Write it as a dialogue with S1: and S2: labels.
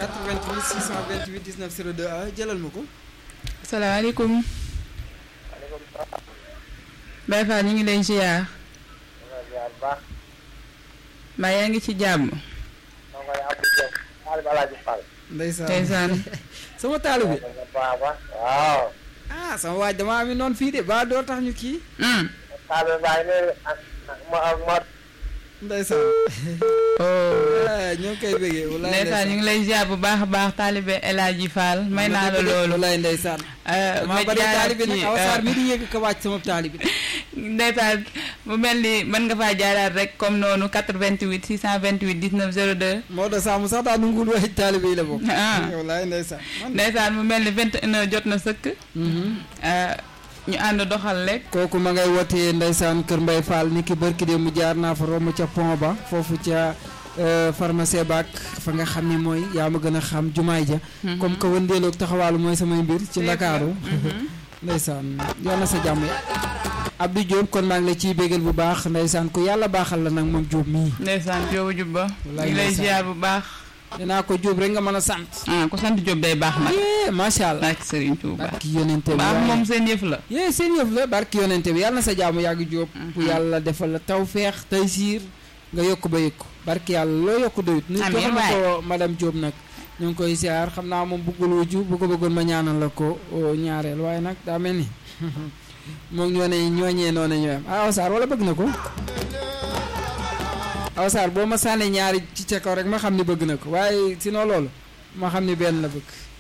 S1: 88 628 19 02 ah jëlal ma ko.
S2: salaamaaleykum.
S3: maaleykum salaam.
S2: Baye Fall ñu ngi lay ziar.
S3: maa ngi ziar bu baax.
S2: mbaa yaa ngi ci jàmm.
S3: maa ngi koy Abdou Diop. Aliou Alaaji Fall.
S1: ndeysaan
S2: ndeysaan.
S1: sama taalu bi.
S3: waaw waaw.
S1: ah sama waaj damaa am noonu fii de ba doo tax ñu kii.
S2: Hmm.
S3: Taalib baa ngi nii ak ak ma ak Mor.
S1: ndeysaan.
S2: oh.
S1: ah ñoo ngi koy bëggee walaay
S2: ndeysaan ñu ngi lay ziar bu baax a baax taalibe El Hadji Fall may naa la loolu.
S1: walaay ndeysaan.
S2: Euh,
S1: damaa
S2: ma
S1: bari
S2: jaaraat
S1: taalibi nag
S2: ci,
S1: aw saar
S2: euh,
S1: mi di yëg ko wàcc sama taalibi.
S2: ndeysaan mu mel ni mën nga faa jaaraat rek comme noonu 88 628 19 02.
S1: Maodo Samb sax daa nungul waxi taalibi yi la bokk.
S2: ah
S1: walaay ndeysaan. man
S2: ndeysaan mu mel ni 21 heures jot na sëkk. Euh, ñu ànd doxal rek.
S1: kooku ma ngay wootee ndeysaan Kër Mbay Fall ni ki barki de mu jaar naa fa romb ca pont ba foofu ca euh, pharmacie baak fa nga xam ni mooy yaa ma gën a xam jumaay ja comme que wëndeeloog taxawaalu mooy samay mbir ci Ndakaaru ndeysaan yal na sa jàmm Abdou Diop kon maa ngi la ciy bégal bu baax ndeysaan ku yàlla baaxal la nag moom Diop mii
S2: ndeysaan Jóobu Jubba. ñu
S1: Wallaay
S2: ngi lay
S1: ndeysaan.
S2: ziar bu baax.
S1: dinaa ko Diop rek nga mën a sant
S2: ah ku sant Jóob day baax nag.
S1: yee macha allah
S2: barke Serigne Touba.
S1: barki yonente bi
S2: baax
S1: waaye-
S2: moom seen yëf la.
S1: yee seen yëf la barki yonente bi yàlla na sa jaamu yàgg Diop bu yàlla defal la taw feex tay siir nga yokk ba yëkku barki yàlla loo yokk doyut nu
S2: Amiin
S1: joxal ma
S2: waay.
S1: ko madame Diop nag ñu ngi koy siyaar xam naa moom buggul wujju bu ko bëggoon ma ñaanal la ko o, ñaareel waaye nag daa mel ni moom ñoo ne ñooñee noonu ñoo am ah Awsaar wala bëgg na ko Awsaar boo ma sànnee ñaari ci ca kaw rek ma xam ni bëgg na ko waaye sinon loolu ma xam ni benn la bëgg